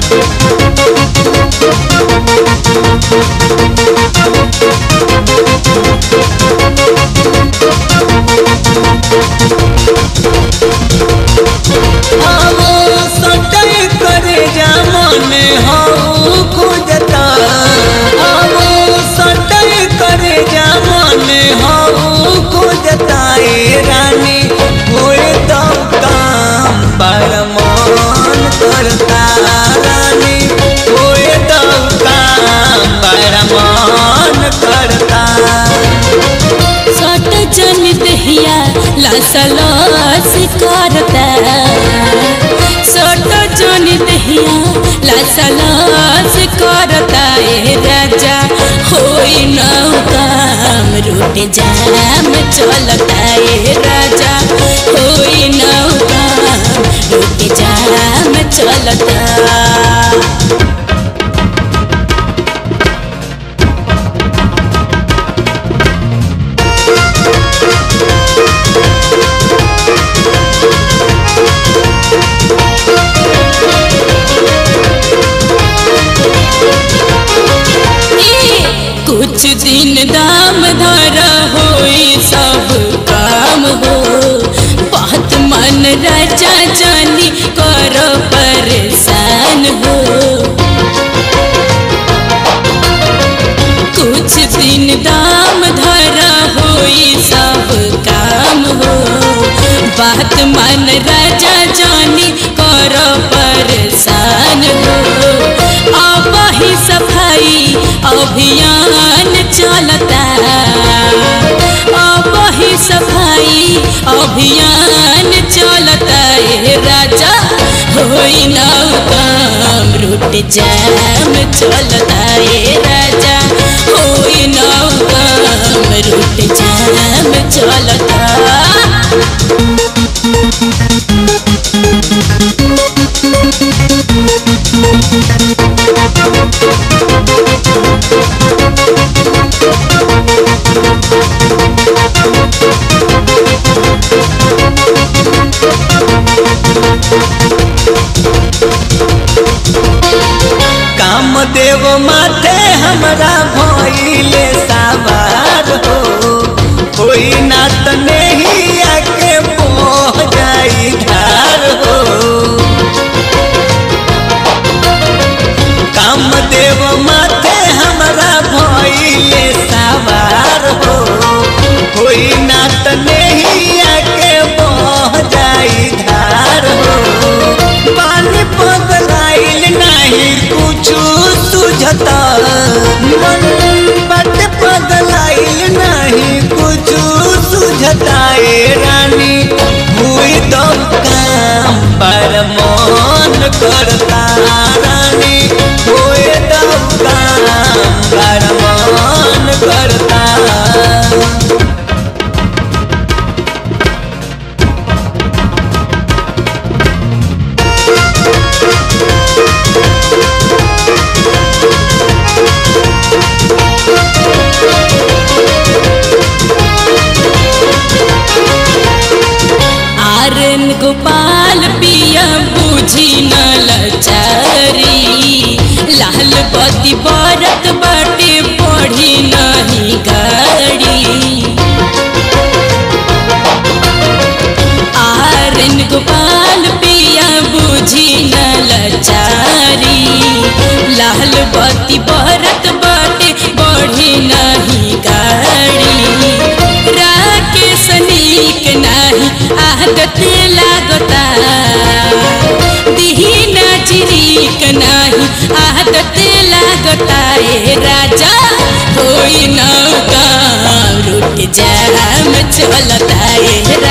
आवो सटल करे जामन हऊ खोजता आवो सटल करे जामन हऊ खोजता ए रानी होए तो काम पर मन करता रानी होए तो काम पर मन करता सट जन दहिया लसलस करता सट जन दहिया लसलस करता ए राजा होई नौ काम रूट जाम चलता ए राजा होई नौ काम रूट जाम चलता कुछ दिन दाम धरा होई सब काम हो बहुत मन राजा जानी करो परेशान हो कुछ दिन दाम धरा होई सब काम हो बात मन राजा जानी करो परेशान हो अब ही सफाई अभियान चलता अब ही सफाई अभियान चलता ए राजा होई नौ काम रूट जाम चलता ए राजा होई नौ काम रूट जाम चलता काम देव माथे हमरा भइले सावार हो कोई ना त नहीं आके पोह जाई धार हो काम देव माथे हमरा भइले सावार हो कोई ना त नहीं आके पोह जाई धार हो पानी पगलाइल नहीं कुछु सुझता मन बट पगलाइल नहीं कुछु सुझता ए रानी हुई तो काम पर मन करता रानी हुई तो काम पर मन करता आर्यन गोपाल पिया बुझी न लचारी लाल पति बरत बाटे पढ़ी नहीं गाड़ी आर्यन गोपाल पिया बुझी न लचारी लाल बत्ती बरत बाटे बढ़ी नहीं गाड़ी राकेश नीक नाही आदत लागता दीना चिरीक नाही आदत लागता ए राजा होई नौका रुट जाम चलता ए